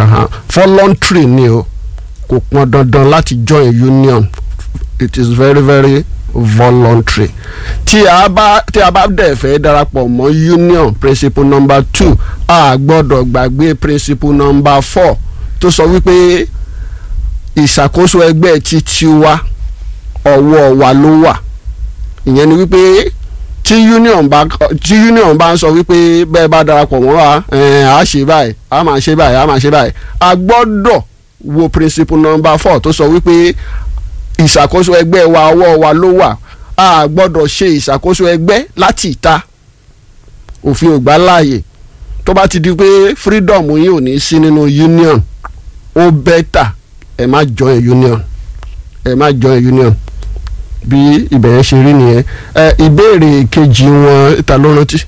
Aha. voluntary ni o kò pọn dandan láti join union it is very very voluntary tí a bá tí a bá dẹ̀ fẹ́ darapọ̀ mọ́ union principle number two a gbọ́dọ̀ gbàgbé principle number four tó sọ wípé ìṣàkóso ẹgbẹ́ títí wa ọwọ́ wa ló wà ìyẹn ni wípé tí union bá tí union bá ń sọ wípé bẹ́ẹ̀ bá darapọ̀ mọ́ wa ẹ̀ẹ́n, a ṣe báyìí a máa ṣe báyìí a máa ṣe báyìí a gbọ́dọ̀ wo principle number four tó sọ wípé ìṣàkóso ẹgbẹ́ wa ọwọ́ wa ló wà a gbọ́dọ̀ ṣe ìṣàkóso ẹgbẹ́ láti ìta òfin ò gbà láàyè tó bá ti di pé freedom yín ò ní sí nínú union ó bẹ́tà ẹ má join union ẹ má join union bí ibẹ̀ yẹn ṣe rí nìyẹn ẹ ìbéèrè kejì wọn ta ló rántí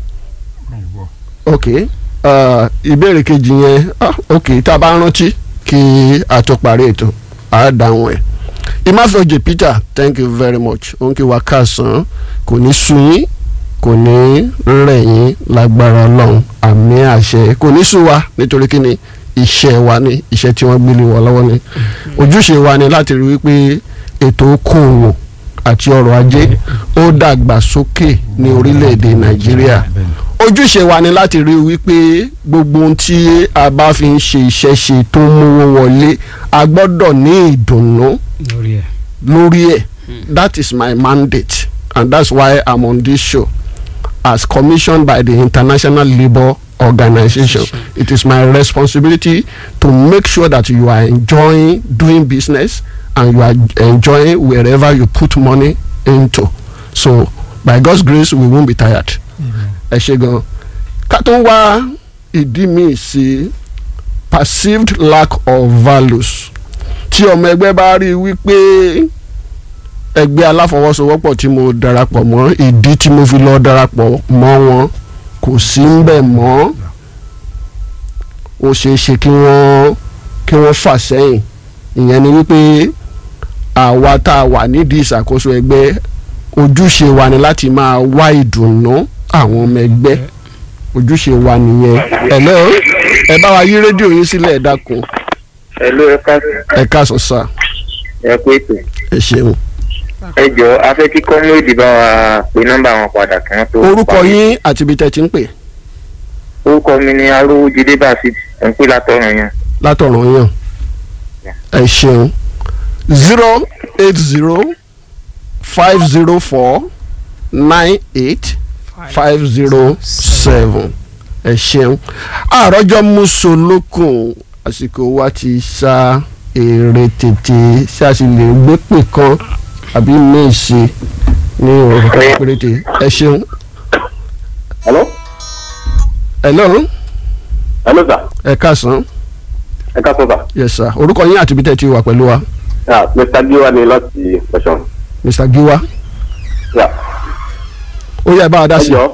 ok uh, ìbéèrè kejì yẹn ah, ok tá a bá rántí kí a tó parí ètò á dáhùn ẹ̀ ìmáfẹ́ọ̀jẹ̀ Peter thank you very much òun kí wa káàsán kò ní sú yín kò ní rẹ̀ yín lágbára ọlọ́run àmì àṣẹ kò ní sú wa nítorí kí ni iṣẹ́ wa ni iṣẹ́ tí wọ́n gbélé wa lọ́wọ́ ni ojúṣe wa ni láti rí wípé ètò okòòwò àti ọrọ̀ ajé ó dàgbà sókè ní orílẹ̀-èdè Nàìjíríà ojúṣe wa ni láti rí wípé gbogbo ohun tí a bá fi ń ṣe iṣẹ́ ṣe tó ń mówó wọlé a gbọ́dọ̀ ní ìdùnnú lórí ẹ̀. lórí ẹ̀ that is my mandate and that's why I'm on this show as commissioned by the International Labour Organization it is my responsibility to make sure that you are enjoying doing business and you are enjoying wherever you put money into so by God's grace we won't be tired ẹ ṣe gan ká tó wá ìdí míì sí perceived lack of values tí ọmọ ẹgbẹ́ bá rí i wípé ẹgbẹ́ aláfọwọ́sowọ́pọ̀ tí mo darapọ̀ mọ́ ìdí tí mo fi lọ darapọ̀ mọ́ wọn kò sí ń bẹ̀ mọ́ ó ṣeé ṣe kí wọ́n kí wọ́n fà sẹ́yìn ìyẹn ni wípé àwa tá a wà nídìí ìṣàkóso ẹgbẹ́ ojúṣe wa ni láti máa wá ìdùnnú àwọn ọmọ ẹgbẹ́ ojúṣe wa nìyẹn ẹ̀lẹ́ o ẹ bá wa yí rédíò yín sílẹ̀ ẹ dákun ẹ ló ẹ ká ẹ káàsán sá ẹ kú ètò ẹ ṣeun. ẹ jọ afẹ́ kí kọ́múrèdì bá wa pe nọ́mbà wọn padà kí wọ́n tó. orúkọ parí. yín àti ibi tẹ́ ti ń pè orúkọ mi ni arówójídé basit ẹ̀ ń pè látọ̀run yẹn. látọ̀run yàn ẹ ṣeun zero eight zero five zero four nine eight five zero seven ẹ ṣeun àròjọ mùsùlùkùn àsìkò wa ti sa èrè tètè ṣé a sì lè gbé pè kan àbí míì sí ní òrùka péréte ẹ ṣeun hello ẹ lọ́run hello sir ẹ káàsán ẹ ká sọ sir yes sir orúkọ yín àti ibi tẹ́ ti wà pẹ̀lú wa ah mr giwa ni láti ọ̀ṣun mr giwa yeah. ó yẹ bá a dá sí i. ẹjọ́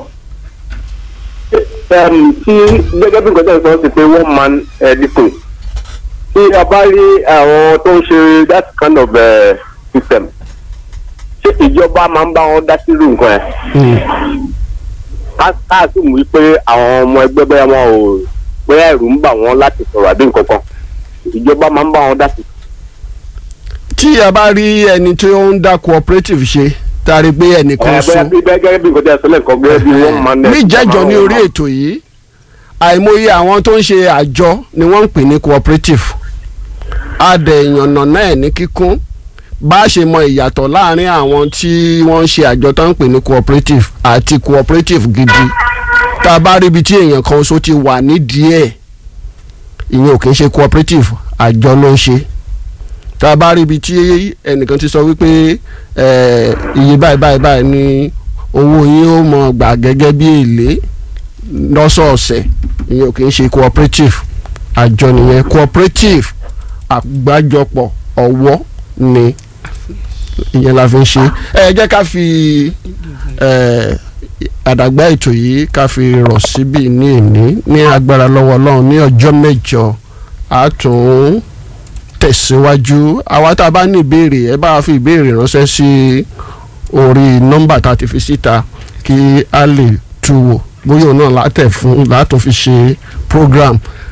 um, tí gẹ́gẹ́ bí nǹkan tẹ̀ sọ sí pé one man uh, disco tí a bá rí àwọn tó ń ṣe that kind of uh, system ṣé ìjọba máa ń bá wọn dá sírú nǹkan ẹ̀ ká ká sì mú wípé àwọn ọmọ ẹgbẹ́ bóyá wọn ò bóyá ẹ̀rù ń bà wọ́n láti sọ̀rọ̀ àbí nǹkan kan ìjọba máa ń bá wọn dá sí. tí a bá rí ẹni tí ó ń dá cooperative ṣe tá a rí pé ẹnìkan ẹ bóyá sún bí gẹ́gẹ́ bí nǹkan tẹ̀ sọ lẹ́ẹ̀kan gẹ́gẹ́ bí one man. níjẹ́jọ́ ní orí ètò yìí àìmọye àwọn tó ń ṣe àjọ ni wọ́n ń pè ní cooperative adẹ̀yànnà náà ní kíkún bá a ṣe mọ ìyàtọ̀ láàrin àwọn tí wọ́n ń ṣe àjọ tó ń pè ní cooperative àti cooperative gidi tá a bá rí ibi tí èèyàn kan ṣo ti wà nídìí ẹ̀ ìyẹn ò kì í ṣe cooperative àjọ ló ń ṣe tá a bá rí ibi tí ẹnìkan ti sọ wípé ẹ, iye báyìí báyìí báyìí ni owó yín ó mọ gbà gẹ́gẹ́ bí èlé lọ́sọ̀ọ̀sẹ̀ ìyẹn ò kì í ṣe cooperative àjọ nìyẹn cooperative àgbájọpọ̀ ọ̀wọ́ ni ìyẹn la fi ń ṣe ẹ jẹ́ ká fi ẹ, àdàgbà ètò yìí ká fi rọ̀ síbí ní ìní ní agbára lọ́wọ́ ọlọ́run ní ọjọ́ mẹ́jọ a tún tẹ̀síwájú àwa tá a bá ní ìbéèrè ẹ bá wa fi ìbéèrè ránṣẹ́ sí orí nọ́mbà tá a ti fi síta kí a lè tu wò bóyá òun náà látẹ̀ fún látún fi ṣe program